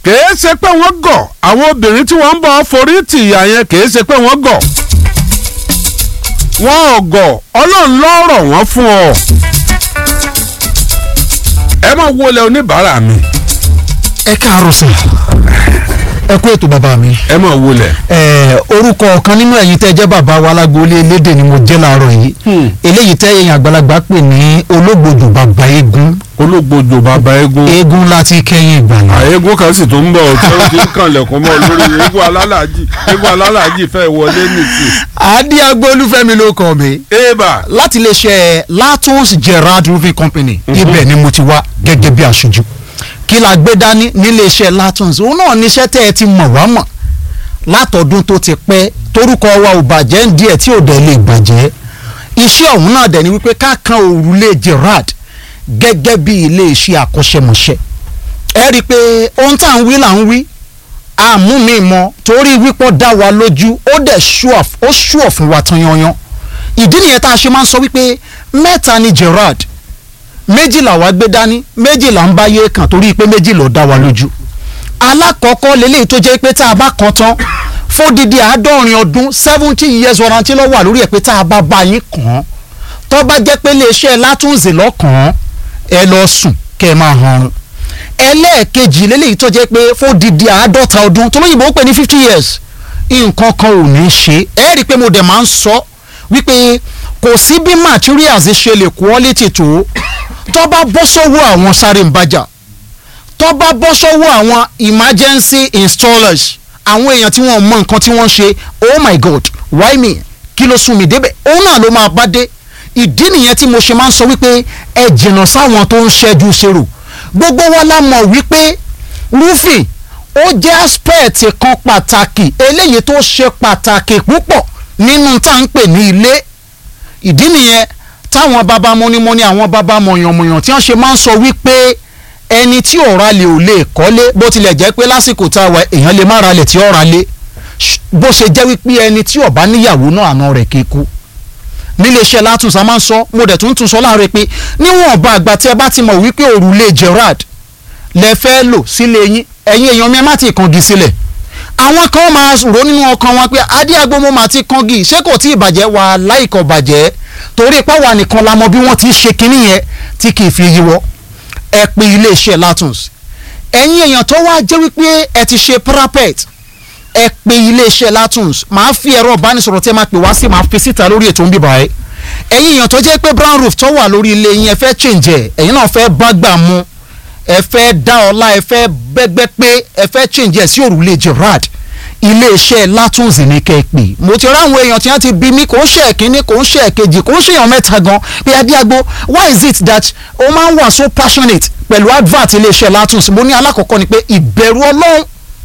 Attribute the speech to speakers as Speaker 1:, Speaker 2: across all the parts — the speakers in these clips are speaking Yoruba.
Speaker 1: kìí ṣe pé wọ́n gọ̀ àwọn obìnrin tí wọ́n ń bọ̀ forí tì ìyá yẹn kìí ṣe pé wọ́n gọ̀ wọ́n ò gọ̀ ọlọ́run lọ́rọ̀ wọ́n fún ọ. ẹ máa wọlé oníbàárà mi
Speaker 2: ẹ káàárọ̀ sà ẹ kú ètò bàbá mi.
Speaker 1: ẹ máa wọlé.
Speaker 2: ẹ orúkọ ọ̀kan nínú ẹ̀yin tẹ́ jẹ́ bàbá wa alágboolé elédè ni mo jẹ́ láàárọ̀ yìí
Speaker 1: Hmm.
Speaker 2: eléyìí tẹ́ ẹ̀yin àgbàlagbà pè ní ológbòjò bàbá eégún
Speaker 1: ológbòjò bàbá eégún
Speaker 2: eégún láti kẹ́yìn ìgbàlá.
Speaker 1: àyégún kan sì tún ń bọ̀ tí ó ti ń kànlẹ̀kùn mọ́ lórí eégún alálàájì eégún alálàájì fẹ́ wọlé nìsí.
Speaker 2: adíagbó olúfẹ́mi ló kọ́ mi
Speaker 1: ébà
Speaker 2: láti iléeṣẹ́ latons gerard roofing company ibẹ̀ ni mo ti wá gẹ́gẹ́ bí aṣojú kí la gbé dání níléeṣẹ́ latons òun náà níṣẹ́ tẹ́ ẹ ti mọ̀ wá mọ̀ látọdún tó ti pẹ́ torúkọ wa ò bàjẹ́ ń díẹ̀ tí ò dẹ̀ lè bàjẹ́ iṣẹ́ ọ̀hún náà dẹ̀ ni wípé ká kan òrùlé gerard gẹ́gẹ́ bí iléeṣẹ́ àkọ́ṣẹ́mọṣẹ́ ẹ rí i pé ohun tá à ń wí là ń wí àmú mi mọ torí wípọ́ dá wa lójú ó dẹ̀ ṣùọ̀ ó ṣùọ̀ fún wa tán yanyan ìdí nìyẹn tá a ṣe máa ń sọ wípé mẹ́ta ni gerard méjì làwa gbé dání méjì là ń bá yé kàn torí pé méjì ló dá wa lójú alákọ̀ọ́kọ́ lélẹ́yìí tó jẹ́ pé tá a bá kan tán fódìdí àádọ́rin ọdún seventy years warranty ló wà lórí ẹ̀ pé tá a bá bá yín kàn án tó bá jẹ́ pé iléeṣẹ́ látúnzè lọ́kàn ẹ lọ sùn kẹ́ ẹ máa hanrun ẹlẹ́ẹ̀kejì lélẹ́yìí tó jẹ́ pé fódìdí àádọ́ta ọdún tó lóyìnbó ń pè ní fifty years nǹkan kan ò ní ṣe ẹ rí i pé mo dẹ̀ máa ń sọ wípé kò sí bí materials ṣe lè quality tó tó bá bọ́ sọ́wọ́ àwọn sáré ń bàjá tó bá bọ́ sọ́wọ́ àwọn emergency installers àwọn èèyàn tí wọ́n mọ nǹkan tí wọ́n ṣe oh my god why me kí ló sún mi débẹ̀ òun náà ló máa bá dé ìdí nìyẹn tí mo ṣe máa ń sọ wípé ẹ jìnnà sáwọn tó ń ṣẹ́jú ṣerò gbogbo wa la mọ̀ wípé roofing ó jẹ́ aspect kan pàtàkì eléyìí tó ṣe pàtàkì púpọ̀ nínú tá à ń pè ní ilé ìdí nìyẹn táwọn bàbá mọ́nímọ́ní àwọn bàbá mọ̀yànmọ̀yàn tí wọ́n ṣe máa ń sọ wípé ẹni tí ò ralẹ̀ ò lè kọ́lé bó tilẹ̀ jẹ́ pé lásìkò tá a wà èèyàn lè má ralẹ̀ tí ó ralé Ṣ- bó ṣe jẹ́ wípé ẹni tí ò bá níyàwó náà àna rẹ̀ kéku níléeṣẹ́ látúnṣe a máa ń sọ mo dẹ̀ tún tún sọ láàárọ̀ pé níwọ̀n ọba àgbà tí ẹ bá ti mọ̀ wípé òrùlé Gerard lẹ fẹ́ lò sílé yín ẹ̀yin èèyàn mi ẹ má ti kangi sílẹ̀ àwọn kan máa rò nínú ọkàn wọn pé adéagbó mo máa ti kangi ṣé kò tí ì bàjẹ́ wà láìkọ̀ bàjẹ́ torí pé wà nìkan la mọ bí wọ́n ti ń ṣe kinní yẹn tí kì í fi yíwọ́ ẹ pé iléeṣẹ́ Latons ẹ̀yin èèyàn tó wá jẹ́ wípé ẹ ti ṣe parapet ẹ pé iléeṣẹ́ Latons màá fi ẹ̀rọ ìbánisọ̀rọ̀ tí ẹ máa pè wá sí màá fi síta lórí ètò ń bíbá ẹ ẹ̀yin èèyàn tó jẹ́ pé brown roof tó wà lórí ilé yín ẹ fẹ́ change ẹ̀ ẹ̀yin náà fẹ́ bá gbà mu ẹ fẹ́ dá ọlá ẹ fẹ́ bẹ́gbẹ́ pé ẹ fẹ́ change ẹ̀ sí òrùlé Gerard iléeṣẹ́ Latons ní kẹ́ ẹ pè mo ti ráwọn èèyàn tí wọ́n ti bí mi kò ń ṣe ẹ̀kíní kò ń ṣe ẹ̀kejì kò ń ṣe èèyàn mẹ́ta gan pé adíagbó why is it that o máa ń wà so passionate pẹ̀lú advert iléeṣẹ́ Latons mo ní alákọ̀ọ́kọ́ ni pé ìbẹ̀rù Ọlọ́run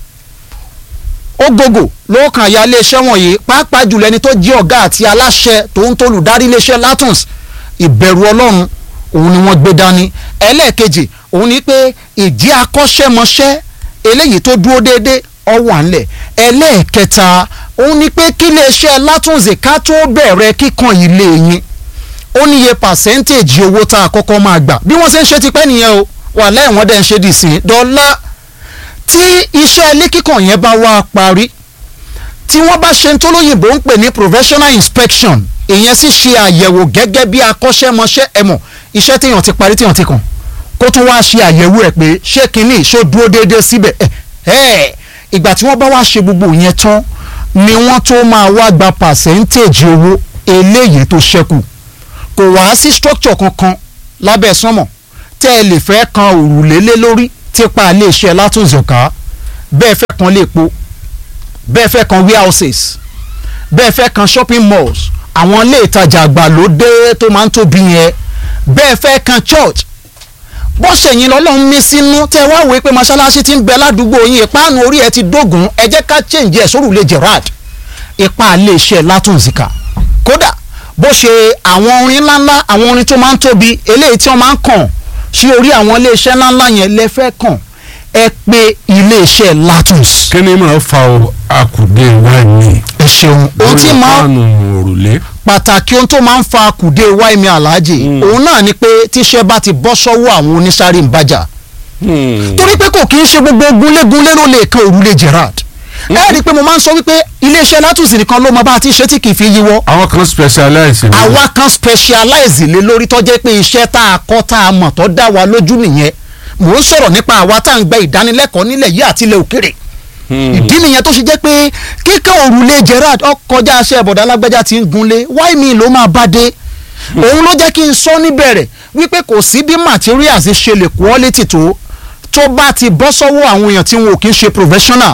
Speaker 2: ó gbogbo lóòkàn àyà iléeṣẹ́ wọ̀nyí pàápàá jùlọ ẹni tó jẹ́ ọ̀gá àti aláṣẹ tó ń tolùdarí iléeṣẹ́ Latons ìbẹ̀rù Ọlọ́run òun ni wọ́n gbé dání ẹlẹ́ẹ̀kejì òun ni pé ìdí akọ́ṣẹ́mọṣẹ́ eléyìí tó dúró déédéé ọwọ́ ànlẹ̀ ẹlẹ́ẹ̀kẹta òun ni pé kí iléeṣẹ́ Latons ká tó bẹ̀rẹ̀ kíkan ilé yín ó níye pàṣẹ́ntéèjì owó tá a kọ́kọ́ máa gbà bí wọ́n ṣe ń ṣe tipẹ́ nìyẹn o wà lẹ́yìn wọ́n dẹ̀ ń ṣe dì sí dọ́là tí iṣẹ́ ilé kíkàn yẹn bá wá parí tí wọ́n bá ṣe ń tó lóyìnbó ń pè ní professional inspection ìyẹn sì ṣe àyẹ̀wò gẹ́gẹ́ bí akọ́ṣẹ́mọṣẹ́ ẹ̀mọ̀ iṣẹ́ téèyàn ti parí téèyàn ti kàn kó tún wá ṣe àyẹ̀wò ẹ̀ pé ṣé kinní ṣó dúró déédéé síbẹ̀ ẹ̀ ẹ̀ ìgbà tí wọ́n bá wá ṣe gbogbo yẹn tán ni wọ́n tó máa wá gba percentage owó eléyìí tó ṣẹ́kù kò wá sí structure kankan lábẹ́ sánmọ̀ tẹ́ ẹ lè fẹ́ kan òrùlé lé lórí tipa iléeṣẹ́ látúnzọ̀ká bẹ́ẹ̀ fẹ́ kan léèpo bẹ́ẹ̀ fẹ́ kan warehouses bẹ́ẹ̀ fẹ́ kan shopping malls àwọn ilé ìtajà àgbàlódé tó máa ń tóbi yẹn bẹ́ẹ̀ fẹ́ kan church bó ṣèyìn lọ́lọ́run mí sínú tẹ́ wá wòó pé mọ́ṣáláṣí ti ń bẹ ládùúgbò yín ìpáànù orí ẹ ti dógùn ẹ jẹ́ ká change ẹ̀ sórùlé Gerard ipa iléeṣẹ́ látúnzìkà kódà bó ṣe àwọn orin ńláńlá àwọn orin tó máa ń tóbi eléyìí tí wọ́n máa ń kàn sí orí àwọn iléeṣẹ́ ńláńlá yẹn lẹ fẹ́ kàn ẹ pé iléeṣẹ́ Latons.
Speaker 1: kí ni máa fa o akùdé wáìnì
Speaker 2: ẹ ṣeun ohun tí máa
Speaker 1: fáànù òrùlé.
Speaker 2: pàtàkì ohun tó máa ń fa kùdé wáìmí aláàjì òun náà ni pé tíṣẹ́ bá ti bọ́ sọ́wọ́ àwọn onísáré ń bàjá
Speaker 1: Hmm.
Speaker 2: torí pé kò kí ń ṣe gbogbo gúnlégúnlé ló lè kan òrùlé Gerard ẹ rí i pé mo máa ń sọ wípé iléeṣẹ́ látùsí nìkan ló mọ bá a ti ṣe tí kì í fi yíwọ́
Speaker 1: àwọn kan specialize ni.
Speaker 2: àwa kan specialize lé lórí tó jẹ́ pé iṣẹ́ tá a kọ́ tá a mọ̀ tó dá wa lójú nìyẹn mò ń sọ̀rọ̀ nípa àwa tá à ń gba ìdánilẹ́kọ̀ọ́ nílẹ̀ yìí àti ilẹ̀ òkèrè
Speaker 1: Hmm.
Speaker 2: ìdí nìyẹn tó ṣe jẹ́ pé kíkẹ́ òrùlé Gerard ọkọjá aṣẹ́ ìbọ̀dá alágbájá ti ń gunlé wáì mi ló máa bá dé òun ló jẹ́ kí n sọ níbẹ̀rẹ̀ wípé kò sí bí materials ṣe lè quality tó tó bá ti bọ́ sọ́wọ́ àwọn èèyàn tí wọn ò kí ń ṣe professional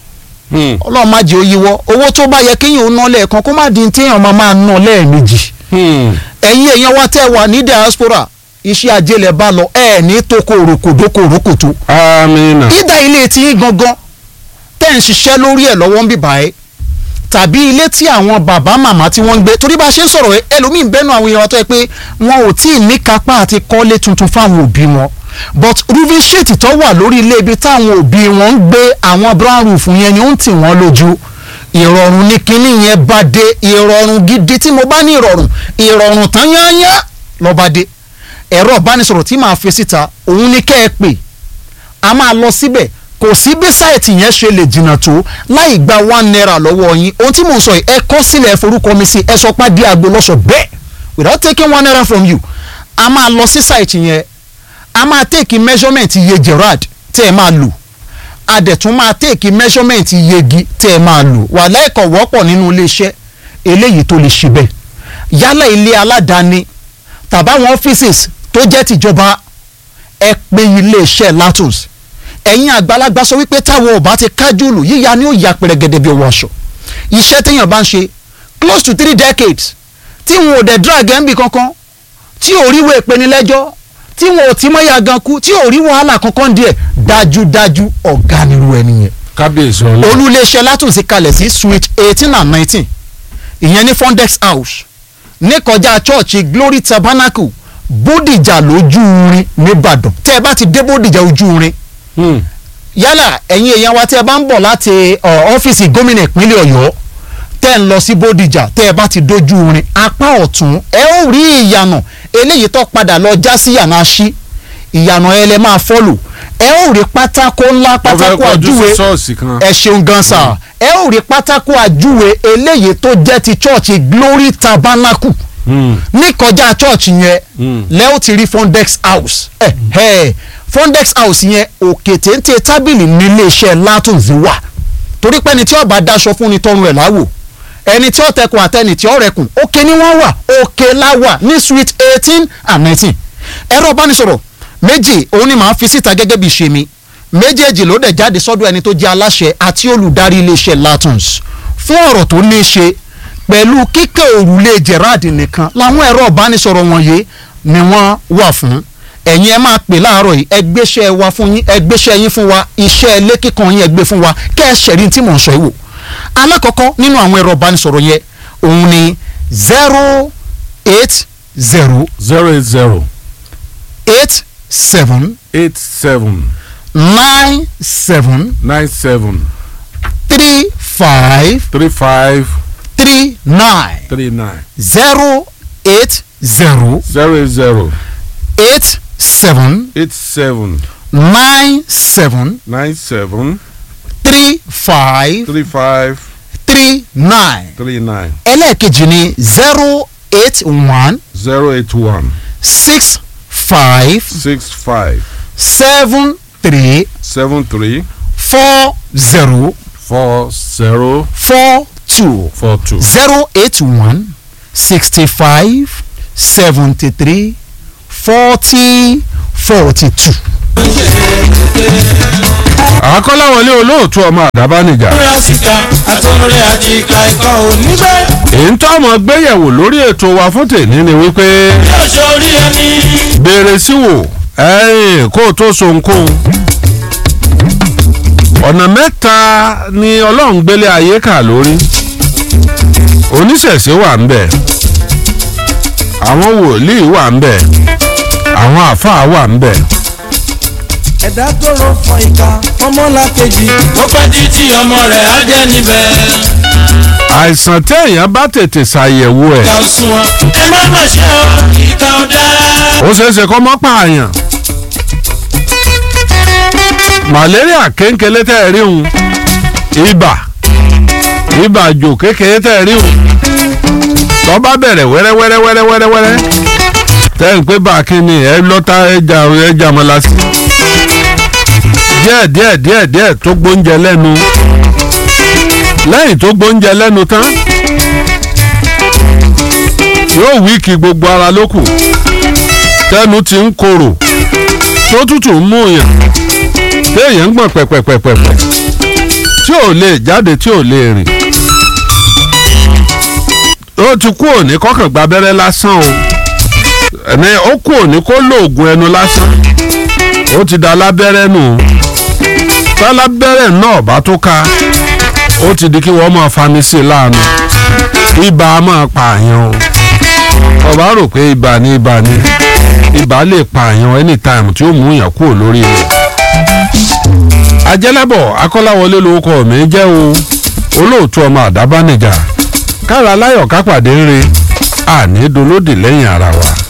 Speaker 1: Hmm.
Speaker 2: ọlọ́run má jẹ́ ó yíwọ́ owó tó bá yẹ kéèyàn ó ná lẹ́ẹ̀kan kó má di ní téèyàn máa máa ná lẹ́ẹ̀mejì
Speaker 1: Hmm.
Speaker 2: ẹ̀yin èèyàn wa tẹ́ wà ní diaspora iṣẹ́ ajé lẹ̀ bá lọ ẹ̀ ní toko òrokòdó kòrókòtó
Speaker 1: amina.
Speaker 2: ìdá ilé tí yín gangan tẹ́ ń ṣiṣẹ́ lórí ẹ̀ lọ́wọ́ ń bì báyìí tàbí ilé tí àwọn bàbá màmá tí wọ́n ń gbé torí bá a ṣe ń sọ̀rọ̀ ẹ, ẹlòmíín bẹ́nu àwọn èèyàn wa tó yẹ pé wọn ò tí ì ní kápá àti kọ́lé tuntun fáwọn òbí wọn but roofing sheet tó wà lórí ilé ibi táwọn òbí wọn ń gbé àwọn brown roof yẹn ni ó ń tì wọ́n lójú ìrọ̀rùn ní kinní yẹn bá dé ìrọ̀rùn gidi tí mo bá ní ìrọ̀rùn ìrọ̀rùn tán yányá lọ́ba dé ẹ̀rọ ìbánisọ̀rọ̀ tí màá fi síta òun ní kẹ́ ẹ pè a máa lọ síbẹ̀ kò sí bí sáìtì yẹn ṣe lè jìnnà tó láì gba one naira lọ́wọ́ yín ohun tí mò ń sọ yìí ẹ kọ́ sílẹ̀ ẹ forúkọ mi sí ẹ sọ pé díẹ̀ agbo lọ́sọ̀ bẹ́ẹ̀ without taking one naira from you a máa lọ sí sáìtì yẹn a máa take measurement iye Gerard tẹ́ ẹ máa lò a dẹ̀ tún máa take measurement iye igi tẹ́ ẹ máa lò wà lẹ́ẹ̀kọ̀ wọ́pọ̀ nínú iléeṣẹ́ eléyìí tó lè ṣe bẹ́ẹ̀ yálà ilé aládàáni tàbáwọn offices tó jẹ́ tìjọba ẹ pé iléeṣẹ́ latos ẹ̀yin àgbàlagbà sọ wípé táwọn ò bá ti kájúlù yíya ni ó ya pẹ̀rẹ̀gẹ̀dẹ̀ bí owó aṣọ iṣẹ́ téèyàn bá ń ṣe close to three decades tí wọn ò dẹ̀ drag ẹ̀ ń bì kankan tí ò rí wo ìpenilẹ́jọ́ tí wọn ò tí mọ́ ya gan kú tí ò rí wàhálà kankan díẹ̀ dájúdájú ọ̀gá nírú ẹni yẹn
Speaker 1: kábíyèsí ọlọ́run.
Speaker 2: olúléeṣẹ́ látúnṣe kalẹ̀ sí suite eighteen and nineteen ìyẹn ní fondex house ní kọjá chọ́ọ̀chì glory tabernacle bódìjà lójú irin nìbàdàn tẹ́ ẹ bá ti dé bódìjà ojú irin
Speaker 1: Hmm.
Speaker 2: yálà ẹ̀yin èèyàn wa tẹ́ ẹ bá ń bọ̀ láti ọ, ọ́fíìsì gómìnà ìpínlẹ̀ ọ̀yọ́ tẹ́ ẹ ń lọ sí bódìjà tẹ́ ẹ bá ti dójú irin apá ọ̀tún ẹ ó rí ìyànà eléyìí tó padà lọ já sí yànà aṣí ìyànà ẹ lẹ máa fọ́lò ẹ ó rí pátákó ńlá
Speaker 1: wọ́n fẹ́
Speaker 2: pátákó
Speaker 1: kọjú
Speaker 2: àjúwe
Speaker 1: sí ṣọ́ọ̀ṣì kan.
Speaker 2: ẹ ṣeun gan sa ẹ ó rí pátákó àjúwe eléyìí tó jẹ́ ti chọ́ọ̀chì glory tabernacle
Speaker 1: Hmm.
Speaker 2: ní kọjá chọ́ọ̀chì yẹn
Speaker 1: Hmm.
Speaker 2: lẹ́ ó ti rí fondex house ẹ ẹ fondex house yẹn òkè téńté tábìlì nílé iṣẹ́ látùnzí wà torí pé ẹni tí ó bá daṣọ fún ni tọrùn ẹ̀ láwò ẹni tí ó tẹkùn àtẹni tí ó rẹkùn òkè ni wọ́n wà òkè láwà ní suite eighteen and nineteen ẹ̀rọ ìbánisọ̀rọ̀ méjì òun ni màá fi síta gẹ́gẹ́ bí ṣe mi méjèèjì ló dẹ̀ jáde sọ́dọ̀ ẹni tó jẹ́ aláṣẹ àti olùdarí iléeṣẹ́ latons fún ọ̀rọ̀ tó ní í ṣe pẹ̀lú kíkẹ́ òrùlé Gerard nìkan làwọn ẹ̀rọ ìbánisọ̀rọ̀ wọ̀nyí ni wọ́n wà fún ẹ̀yin ẹ máa pè láàárọ̀ yìí ẹ gbéṣẹ́ wa fún yín ẹ gbéṣẹ́ yín fún wa iṣẹ́ ilé kíkan yín ẹ gbé fún wa kẹ́ ẹ ṣẹ̀rí tí mò ń sọ yìí wò alákọ̀ọ́kọ́ nínú àwọn ẹ̀rọ ìbánisọ̀rọ̀ yẹn òun ni zero eight zero
Speaker 1: zero eight zero
Speaker 2: eight seven
Speaker 1: eight seven
Speaker 2: nine seven
Speaker 1: nine seven
Speaker 2: three five
Speaker 1: three five
Speaker 2: three nine
Speaker 1: three nine
Speaker 2: zero eight zero
Speaker 1: zero eight zero
Speaker 2: eight seven
Speaker 1: eight seven
Speaker 2: nine seven
Speaker 1: nine seven
Speaker 2: three five
Speaker 1: three five
Speaker 2: three nine
Speaker 1: three nine
Speaker 2: ẹlẹ́ẹ̀kejì ni zero eight one
Speaker 1: zero eight one
Speaker 2: six five
Speaker 1: six five
Speaker 2: seven three
Speaker 1: seven three
Speaker 2: four zero
Speaker 1: four zero
Speaker 2: four two
Speaker 1: four two.
Speaker 2: zero eight one sixty five seventy three forty forty two.
Speaker 1: àkọ́láwọlé olóòtú ọmọ àdábánijà
Speaker 3: rásìkà àtọ́rẹ́ àjìká ikọ̀ oníbẹ̀.
Speaker 1: èyí ń tọ́ ọmọ gbéyẹ̀wò lórí ètò wa fún tèmi ni wípé
Speaker 3: yóò sórí ẹni.
Speaker 1: béèrè sí wò ẹ̀yìn kó o tó so nǹkan ọ̀nà mẹ́ta ni ọlọ́run gbélé ayé kà lórí oníṣẹ̀ṣe wà ń bẹ̀ àwọn wòlíì wà ń bẹ̀ àwọn àáfàá wà ń bẹ̀
Speaker 3: ẹ̀dá tó rọ fọ ìka ọmọlàkejì. ó pẹ́ títí ọmọ rẹ̀ á jẹ́ níbẹ̀.
Speaker 1: àìsàn téèyàn bá tètè ṣàyẹ̀wò ẹ̀
Speaker 3: ìka sún wọn. ẹ má má ṣe ọ ìka ọ̀dà.
Speaker 1: ó ṣeé ṣe kó mọ́ pààyàn malaria kéńkélé tẹ́ ẹ rí òun ibà ibà jò kékeré tẹ́ ẹ rí òun tó bá bẹ̀rẹ̀ wẹ́rẹ́wẹ́rẹ́ wẹ́rẹ́wẹ́rẹ́ tẹ́ ẹ ń pé bá a kí ni ẹ lọ́ta ẹja ẹja mọ́lá sí díẹ̀ díẹ̀ díẹ̀ díẹ̀ tó gbóúnjẹ lẹ́nu lẹ́yìn tó gbóúnjẹ lẹ́nu tán yóò wíìkì gbogbo ara lókù tẹnu ti ń korò tó tútù ń mú yàn téèyàn ń gbọ̀n pẹ̀pẹ̀pẹ̀pẹ̀ tí ò lè jáde tí ò lè rìn ó ti kú òní kọ́kàn gba abẹ́rẹ́ lásán o ẹni ó kú òní kó lóògùn ẹnu lásán ó ti da lábẹ́rẹ́ nù tálábẹ́rẹ́ náà bá tó ká ó ti di kí wọ́n máa fani sí i láàánú ibà á máa pààyàn o ọba rò pé ibà ní ibà ní ibà lè pààyàn anytime tí ó mú yàn kúrò lórí rẹ̀ ajẹ́lẹ́bọ̀ akọ́láwọlé lórúkọ mi jẹ́ o olóòtú ọmọ àdábánijà kára láyọ̀ kápàdé ń re àní dolódì lẹ́yìn ara wa.